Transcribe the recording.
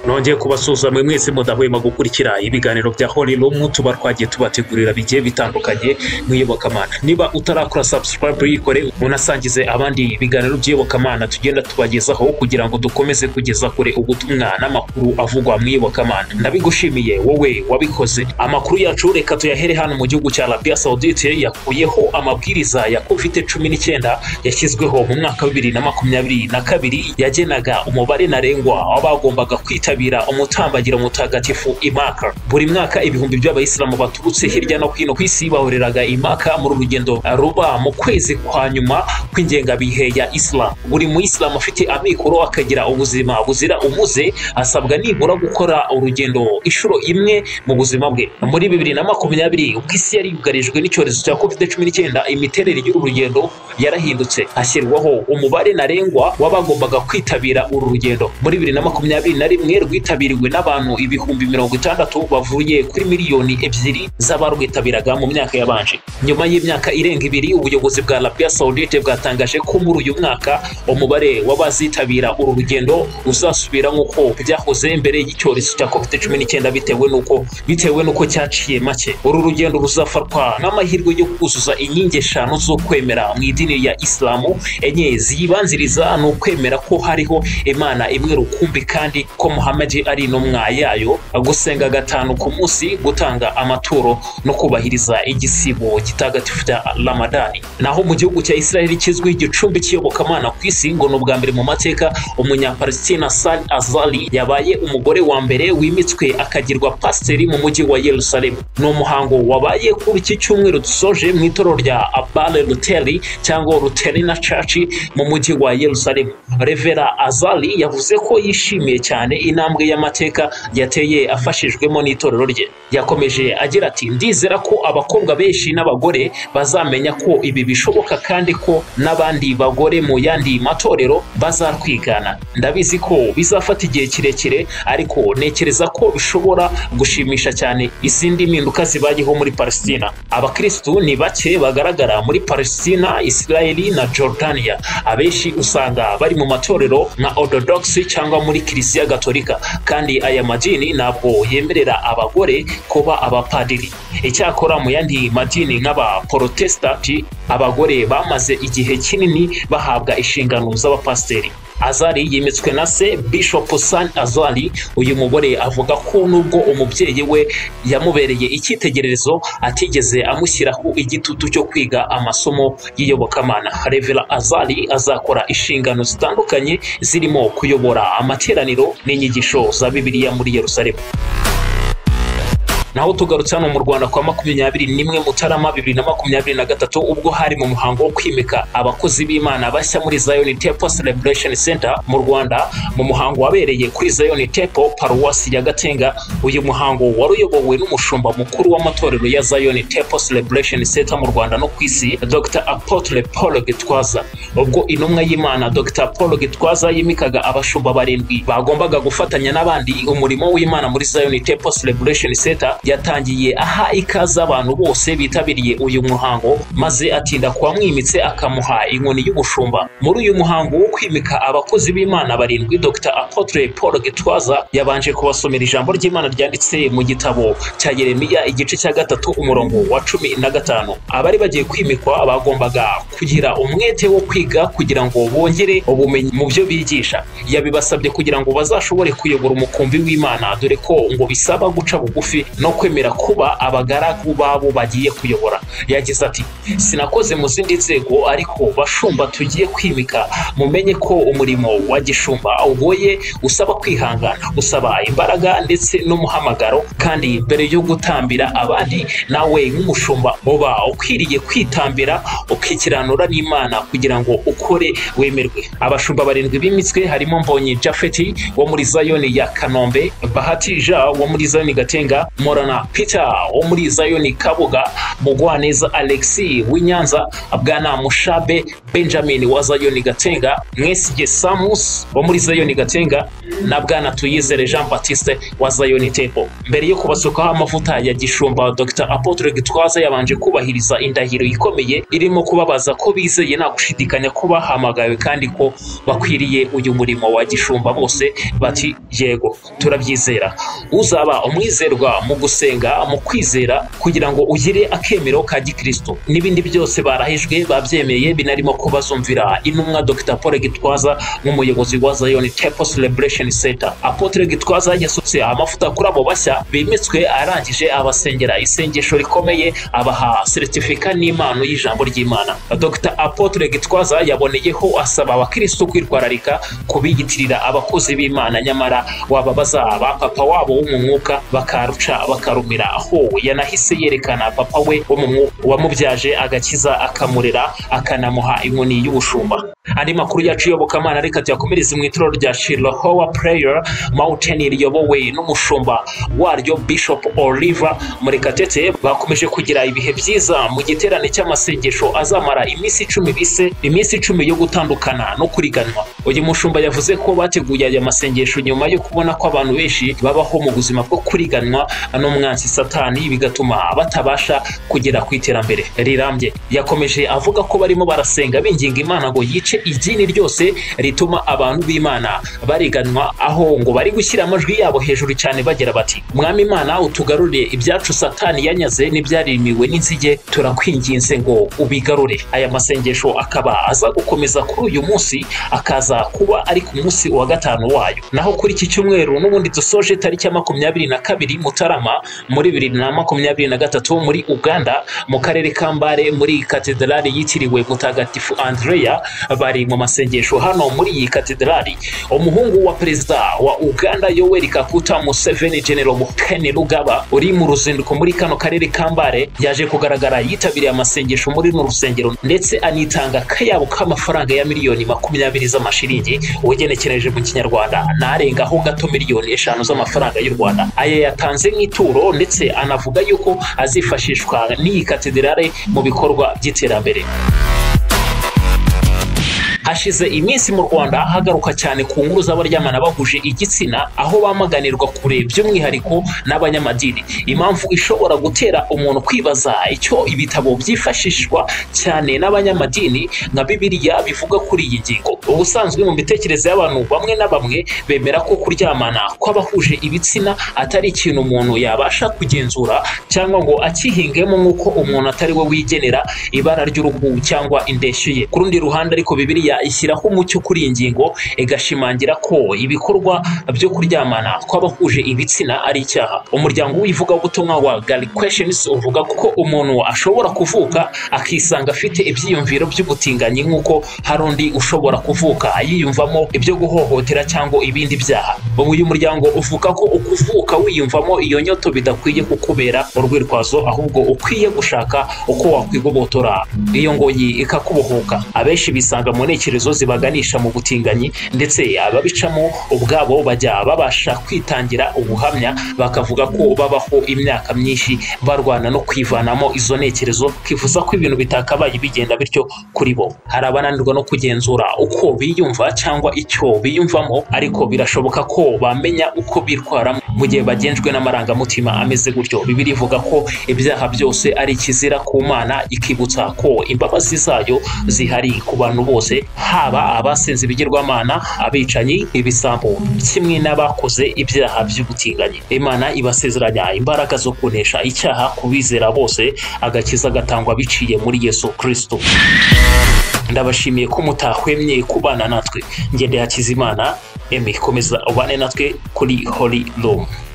nongeye kubasuhuza mwe mwese mudahwema gukurikira ibiganiro bya horirumu tuba twagiye tubategurira bigiye bitandukanye mu iyobokamana niba utarakora sabusikarayibu yikore unasangize abandi ibiganiro by'iyobokamana tugenda tubagezaho kugira ngo dukomeze kugeza kure ubutumwa n'amakuru avugwa mu iyobokamana ndabigushimiye wowe wabikoze amakuru yacu reka tuyahere hano mu gihugu cya arabiya sawudite yakuyeho amabwiriza ya kovide cumi n'icyenda yashyizweho mu mwaka wa bibiri na makumyabiri na kabiri yagenaga umubare ntarengwa w'abagombaga kwitabira kwitabira umutambagiro mutagatifu imaka buri mwaka ibihumbi by'abayisilamu baturutse hirya no hino ku isi bahuriraga imaka muri urugendo ruba mu kwezi kwa nyuma kw'ingengabihe ya isilamu buri muyisilamu afite amikoro akagira ubuzima buzira umuze asabwa nibura gukora urugendo inshuro imwe mu buzima bwe muri bibiri na makumyabiri ubwo isi yari yugarijwe n'icyorezo cya covid cumi n'icyenda imiterere y'uru rugendo yarahindutse hashyirwaho umubare ntarengwa w'abagombaga kwitabira uru rugendo muri bibiri na makumyabiri na rimwe rwitabiriwe n'abantu ibihumbi mirongo itandatu bavuye kuri miliyoni ebyiri z'abarwitabiraga mu myaka yabanje nyuma y'imyaka irenga ibiri ubuyobozi bwa arabiya sawudite bwatangaje ko muri uyu mwaka umubare w'abazitabira uru rugendo uzasubira nk'uko byahoze mbere y'icyorezo cya covid cumi n'icyenda bitewe n'uko bitewe n'uko cyaciye make uru rugendo ruzafatwa nk'amahirwe yo kuzuza inkingi eshanu zo kwemera mu idini ya isilamu enye ziyibanziriza ni ukwemera ko hariho imana imwe rukumbi kandi ko muhamadi ari intumwa yayo gusenga gatanu ku munsi gutanga amaturo no kubahiriza igisibo gitagatifu cya ramadani naho mu gihugu cya israel kizwi igicumbi cy'iyobokamana ku isi ngo ni ubwa mbere mu mateka umunyapalestina sali azali yabaye umugore wa mbere wimitswe akagirwa pasiteri mu mujyi wa yerusalemu ni umuhango wabaye kuri iki cyumweru dusoje mu itoro rya abale ruteri cyangwa ruterina caci mu mujyi wa yerusalemu revera azali yavuze ko yishimiye cyane intambwe y'amateka yateye afashijwemo n'itorero rye yakomeje agira ati ndizera ko abakobwa benshi n'abagore bazamenya ko ibi bishoboka kandi ko n'abandi bagore mu yandi matorero bazatwigana ndabizi ko bizafata igihe kirekire ariko ntekereza ko bishobora gushimisha cyane izindi mpinduka zibayeho muri palesitina abakirisitu ni bake bagaragara muri palesitina isirayeli na jordania abenshi usanga bari mu matorero nka orthodox cyangwa muri kiliziya gatolika gatolika kandi aya madini ntabwo yemerera abagore kuba abapadiri icyakora mu yandi madini nk'abaporotesitanti abagore bamaze igihe kinini bahabwa inshingano z'abapasiteri azari yimitswe na se bishop san azari uyu mugore avuga ko nubwo umubyeyi we yamubereye icyitegererezo atigeze amushyiraho igitutu cyo kwiga amasomo y'iyobokamana revera azari azakora inshingano zitandukanye zirimo kuyobora amateraniro n'inyigisho za bibiliya muri yerusalemu naho tugarutse hano mu rwanda kwa makumyabiri n'imwe mutarama bibiri na makumyabiri na gatatu ubwo hari mu muhango wo kwimika abakozi b'imana bashya muri zion temple celebration center mu rwanda mu muhango wabereye kuri zion temple paruwasi ya gatenga uyu muhango wari uyobowe n'umushumba mukuru w'amatorero ya zion temple celebration center mu rwanda no ku isi dr apotre paul gitwaza ubwo intumwa y'imana dr paul gitwaza yimikaga abashumba barindwi bagombaga gufatanya n'abandi umurimo w'imana muri zion temple celebration center yatangiye aha ikaze abantu bose bitabiriye uyu muhango maze atinda kuba mwimitse akamuha inkoni y'ubushumba muri uyu muhango wo kwimika abakozi b'imana barindwi dr apotre paul gitwaza yabanje kubasomera ijambo ry'imana ryanditse mu gitabo cya yeremiya igice cya gatatu umurongo wa cumi na gatanu abari bagiye kwimikwa bagombaga kugira umwete wo kwiga kugira ngo bongere ubumenyi mu byo bigisha yabibasabye kugira ngo bazashobore kuyobora umukumbi w'imana dore ko ngo bisaba guca bugufi no kwemera kuba abagaragu babo bagiye kuyobora yagize ati sinakoze mu zindi nzego ariko bashumba tugiye kwimika mumenye ko umurimo wa gishumba ugoye usaba kwihangana usaba imbaraga ndetse n'umuhamagaro kandi mbere yo gutambira abandi nawe nk'umushumba uba ukwiriye kwitambira ukikiranura n'imana kugira ngo ukore wemerwe abashumba barindwi bimitswe harimo mbonye jafeti wo muri zayoni ya kanombe bahati ja wo muri zayoni gatenga morana peter wo muri zayoni kabuga mugwaneza alexi w'inyanza bwana mushabe benjamin wa zayoni gatenga mwesige samus wo muri zayoni gatenga na bwana tuyizere jean batiste wa zayoni tempo mbere yo kubasukaho amavuta ya gishumba dr apotre gitwaza yabanje kubahiriza indahiro ikomeye irimo kubabaza ko bizeye nta gushidikanya bashidikanya ko bahamagawe kandi ko bakwiriye uyu murimo wa gishumba bose bati yego turabyizera uzaba umwizerwa mu gusenga mu kwizera kugira ngo ugire akemero ka gikristo n'ibindi byose barahijwe babyemeye binarimo kubazumvira intumwa dr paul gitwaza nk'umuyobozi wa zion temple celebration center apotre gitwaza yasutse amavuta kuri abo bashya bimitswe arangije abasengera isengesho rikomeye abaha seritifika n'impano y'ijambo ry'imana dr apotre gitwaza yaboneyeho asaba abakristo kwitwararika kubiyitirira abakozi b'imana nyamara waba bazaba papa wabo wo mu mwuka bakaruca bakarumira aho yanahise yerekana papa we wo mu mwuka wamubyaje agakiza akamurera akanamuha inkoni y'ubushumba andi makuru yacu yobokamana reka tuyakomereze mu itorero rya shilohowa prayer mountain riyobowe n'umushumba waryo bishop oliver murekatete bakomeje kugira ibihe byiza mu giterane cy'amasengesho azamara iminsi icumi bise iminsi icumi yo gutandukana no kuriganwa uyu mushumba yavuze ko bateguye aya masengesho nyuma yo kubona ko abantu benshi babaho mu buzima bwo kuriganwa n'umwansi satani bigatuma batabasha kugera ku iterambere rirambye yakomeje avuga ko barimo barasenga binginga imana ngo yice idini ryose rituma abantu b'imana bariganwa aho ngo bari gushyira amajwi yabo hejuru cyane bagira bati mwami imana utugarurire ibyacu satani yanyaze n'ibyarimiwe n'inzige turakwinginze ngo ubigarure aya masengesho akaba aza gukomeza kuri uyu munsi akaza kuba ari ku munsi wa gatanu wayo naho kuri iki cyumweru n'ubundi dusoje tariki ya makumyabiri na kabiri mutarama muri bibiri na makumyabiri na gatatu muri uganda mu karere ka mbare muri katedrali yitiriwe mutagatifu andreya bari mu masengesho hano muri iyi katedrali umuhungu wa perezida wa uganda yoweri kaguta museveni genero mukene rugaba uri mu ruzinduko muri kano karere ka mbare yaje kugaragara yitabiriye amasengesho muri runo rusengero ndetse anitanga akayabo k'amafaranga ya miliyoni makumyabiri z'amashiringi ugenekereje mu kinyarwanda narengaho gato miliyoni eshanu z'amafaranga y'u rwanda aya yatanze nk'ituro ndetse anavuga yuko azifashishwa n'iyi katedrali mu bikorwa by'iterambere hashize iminsi mu rwanda hagaruka cyane ku nkuru z'abaryamana bahuje igitsina aho bamaganirwa kure by'umwihariko n'abanyamadini impamvu ishobora gutera umuntu kwibaza icyo ibitabo byifashishwa cyane n'abanyamadini nka bibiliya bivuga kuri iyi ngingo ubusanzwe mu mitekerereze y'abantu bamwe na bamwe bemera ko kuryamana kw'abahuje ibitsina atari ikintu umuntu yabasha kugenzura cyangwa ngo akihingemo nk'uko umuntu atari we wigenera ibara ry'uruhu cyangwa indeshyo ye ku rundi ruhande ariko bibiliya ishyiraho umucyo kuri iyi ngingo igashimangira ko ibikorwa byo kuryamana kw'abahuje ibitsina ari icyaha umuryango w'ivugabutumwa wa gari kweshenizi uvuga ko umuntu ashobora kuvuka akisanga afite ibyiyumviro by'ubutinganyi nk'uko hari undi ushobora kuvuka yiyumvamo ibyo guhohotera cyangwa ibindi byaha uyu muryango uvuga ko ukuvuka wiyumvamo iyo nyoto bidakwiye kukubera urwitwazo ahubwo ukwiye gushaka uko wakwigobotora iyo ngoyi ikakubohoka abenshi bisanga mu ntekerezo intekerezo zibaganisha mu butinganyi ndetse ababicamo ubwabo bajya babasha kwitangira ubuhamya bakavuga ko babaho imyaka myinshi barwana no kwivanamo izo ntekerezo kivuza ko ibintu bitakabaye bigenda bityo kuri bo hari abananirwa no kugenzura uko biyumva cyangwa icyo biyumvamo ariko birashoboka ko bamenya uko bitwara mu gihe bagenzwe n'amarangamutima ameze gutyo bibiri ivuga ko ibyaha byose ari ikizira ku mana ikibutsa ko imbabazi zayo zihari ku bantu bose haba abasenze ibigirwamana abicanyi ibisambo kimwe n'abakoze ibyaha by'ubutinganyi imana ibasezeranya imbaraga zo kunesha icyaha ku bizera bose agakiza gatangwa biciye muri yesu kirisito ndabashimiye ko mutahwemye kubana natwe ngende hakizimana emi komeza ubane natwe kuri hori romu